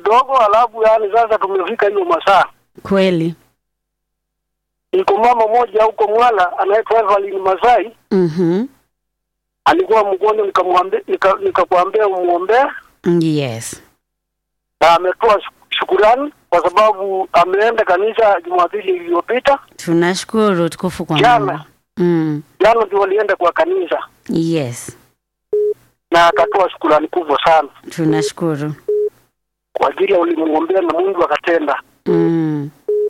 kidogo, alafu yani sasa tumefika hiyo masaa. Kweli. Iko mama moja huko Mwala anaitwa Evelyn Masai, Mhm. alikuwa mgonjwa, nikamwambia nika- nikakwambia umuombee, Yes. na ametoa shu- shukurani kwa sababu ameenda kanisa Jumapili iliyopita. Tunashukuru tukufu kwa Jana. Mungu. Mm. Jana ndio walienda kwa kanisa Yes. na akatoa shukurani kubwa sana Tunashukuru. kwa ajili ya ulimwombea na Mungu akatenda. Mm.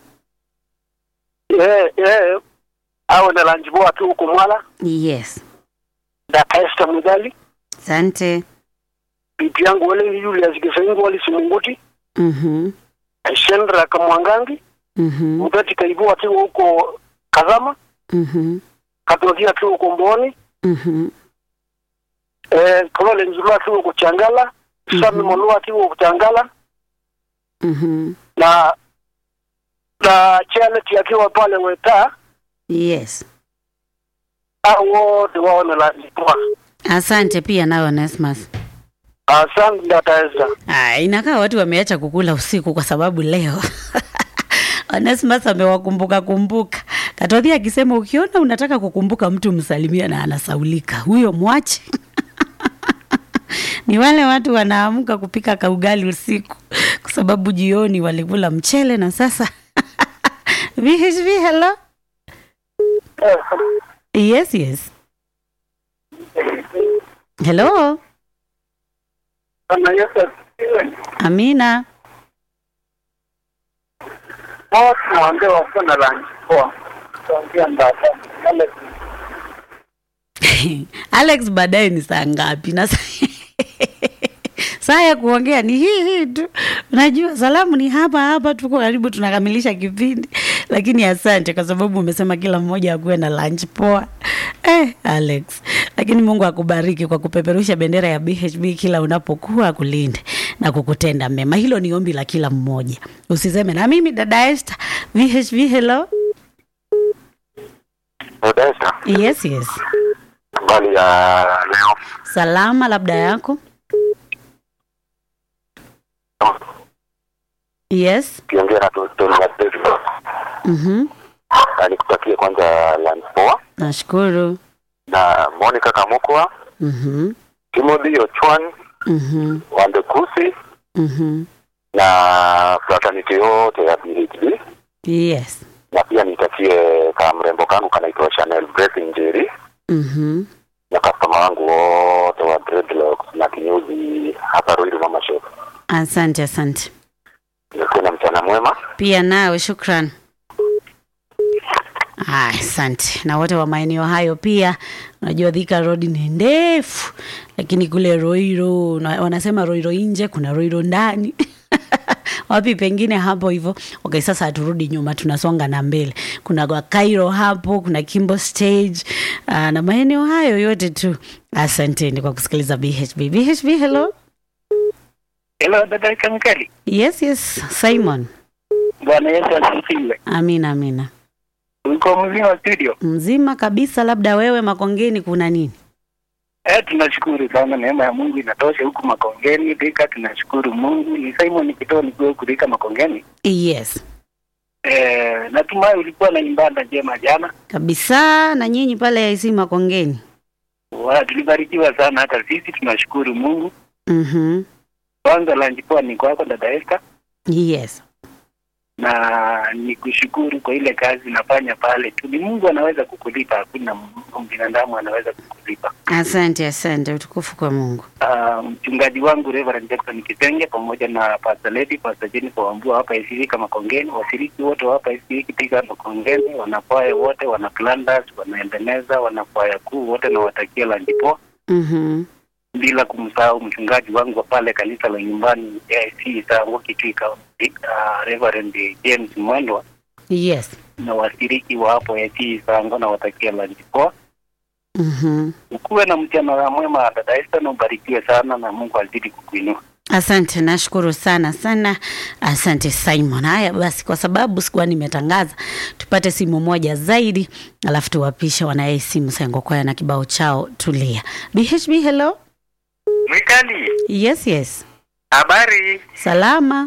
Eh, eh, awe na lunch poa tu huko Mwala. Yes. Dada Esther Mugali, Asante. bibi yangu wale Julius Kisengo wali Simunguti, Mhm. Shendra Kamwangangi, Mhm. Mutati Kaibu atiwa huko Kazama, Mhm. Katozia atiwa huko Mboni, Mhm. eh, Kolole Nzulu atiwa huko Changala, Sami Mhm. Molo atiwa huko Changala Mhm. na na Charity akiwa pale Weta, Yes. hao wote wao na lunch poa. Asante pia nawe Onesmus. Asante dada Esther. Ah, inakaa watu wameacha kukula usiku kwa sababu leo Onesmus amewakumbuka kumbuka. Katodhi akisema ukiona unataka kukumbuka mtu msalimia na anasaulika, huyo mwache. Ni wale watu wanaamka kupika kaugali usiku kwa sababu jioni walikula mchele na sasa VHV, hello. Yes, yes. Hello. Bwana Yesu asifiwe. Amina. Hao tunawaambia wako na lunch poa. Tuambia ndata. Yale Alex, baadaye ni saa ngapi? Na saa- saa ya kuongea ni hii hii tu. Unajua salamu ni hapa hapa, tuko karibu tunakamilisha kipindi, lakini asante kwa sababu umesema kila mmoja akuwe na lunch poa. Eh, Alex, lakini Mungu akubariki kwa kupeperusha bendera ya BHB kila unapokuwa, akulinde na kukutenda mema. Hilo ni ombi la kila mmoja, usiseme na mimi dada Esther. VHB, hello. Dada Esther, Yes, yes. habari ya leo? Salama, labda yako. Yes. Kiongea na Tony Pedro. Mhm. Na nikutakie kwanza lunch poa Nashukuru. na Monica Kamukwa, Mhm. Timothy Ochwan, Mhm. Wandekusi Mhm. na fraternity yote ya BHB Yes. na pia nitakie ka mrembo kangu kanaitwa Chanel Grace Njeri Mhm. na customer wangu wote wa dreadlocks na kinyozi hapa Ruiru Mama Shop. Asante, asante. Nikuwe na mchana mwema. Pia nawe shukran. Haya, asante na wote wa maeneo hayo pia. Unajua Thika Road ni ndefu, lakini kule Roiro na- wanasema Roiro nje, kuna Roiro ndani wapi pengine hapo hivyo. Okay, sasa haturudi nyuma, tunasonga na mbele. Kuna kwa Cairo hapo, kuna Kimbo Stage uh, na maeneo hayo yote tu. Asanteni kwa kusikiliza BHB. BHB, hello. Hello dada Kamkali. Yes, yes, Simon. Bwana Yesu asifiwe. Amina, amina. Uko mzima studio? Mzima kabisa, labda wewe Makongeni kuna nini? Eh, tunashukuru sana, neema ya Mungu inatosha huku Makongeni. Dika tunashukuru Mungu. Ni Simon Kitoo nikiwa huku Dika Makongeni. Yes, Eh, natumai ulikuwa na ibada njema jana. kabisa. Na nyinyi pale IC Makongeni? Wa, tulibarikiwa sana hata sisi tunashukuru Mungu. Mhm. Kwanza lunch poa ni kwako dada Esther, Yes. na ni kushukuru kwa ile kazi nafanya pale tu. Ni Mungu anaweza kukulipa, hakuna m- binadamu anaweza kukulipa. Asante, asante. Utukufu kwa Mungu. Ah, mchungaji wangu Reverend Jackson Kitenge pamoja na Pastor Lady, Pastor Jennifer Wambua hapa ICV kama Kongeni, washiriki wote wa hapa ICV katika Makongeni, wanakwaya wote, wana Flanders, wanaendeleza, wanakwaya kuu wote, na watakia lunch poa, Mhm. bila kumsahau mchungaji wangu wa pale kanisa la nyumbani AIC Sango Kitwika, uh, Reverend James Mwendwa Yes. na washiriki wa hapo AIC Sango, na watakia lunch poa. Mhm. Ukuwe na mchana mwema dada Esther, na ubarikiwe sana na Mungu azidi kukuinua. Asante, nashukuru sana sana. Asante Simon. Haya basi, kwa sababu sikuwa nimetangaza, tupate simu moja zaidi, alafu tuwapishe wanaye simu Sengo Kwaya na kibao chao Tulia. BHB, hello. Mikali, Yes, yes. habari? Salama.